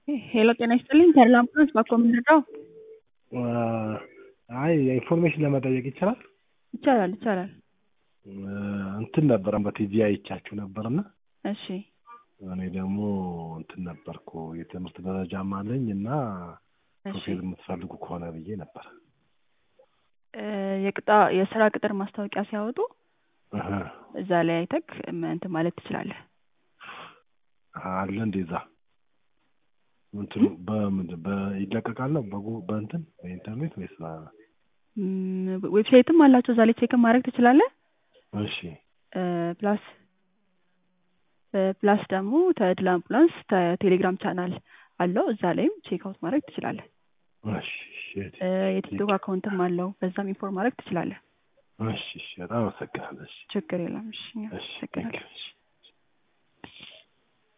ሄሎ ጤና ይስጥልኝ ተድላ አምቡላንስ ባኮ የምንረዳው? አይ ኢንፎርሜሽን ለመጠየቅ ይቻላል? ይቻላል ይቻላል። እንትን ነበረ በቲቪ አይቻችሁ ነበርና እሺ እኔ ደግሞ እንትን ነበርኩ የትምህርት ደረጃም አለኝ እና እሺ ሾፌር የምትፈልጉ ከሆነ ብዬ ነበር። እ የቅጣ የስራ ቅጥር ማስታወቂያ ሲያወጡ እህ እዛ ላይ አይተክ እንትን ማለት ትችላለህ። አለ እንደዛ እንትኑ በምንድን በይለቀቃል ነው በጉ በእንትን በኢንተርኔት ወይስ በ- እም፣ ዌብሳይትም አላቸው እዛ ላይ ቼክ ማድረግ ትችላለህ። እሺ እ ፕላስ እ ፕላስ ደግሞ ተድላ አምቡላንስ ተ- ቴሌግራም ቻናል አለው እዛ ላይም ቼክ አውት ማድረግ ትችላለህ። እሺ እሺ እ የቲክቶክ አካውንትም አለው በዛም ኢንፎርም ማድረግ ትችላለህ። እሺ እሺ በጣም አመሰግናለሁ። እሺ ችግር የለም። እሺ እሺ አመሰግናለሁ። እሺ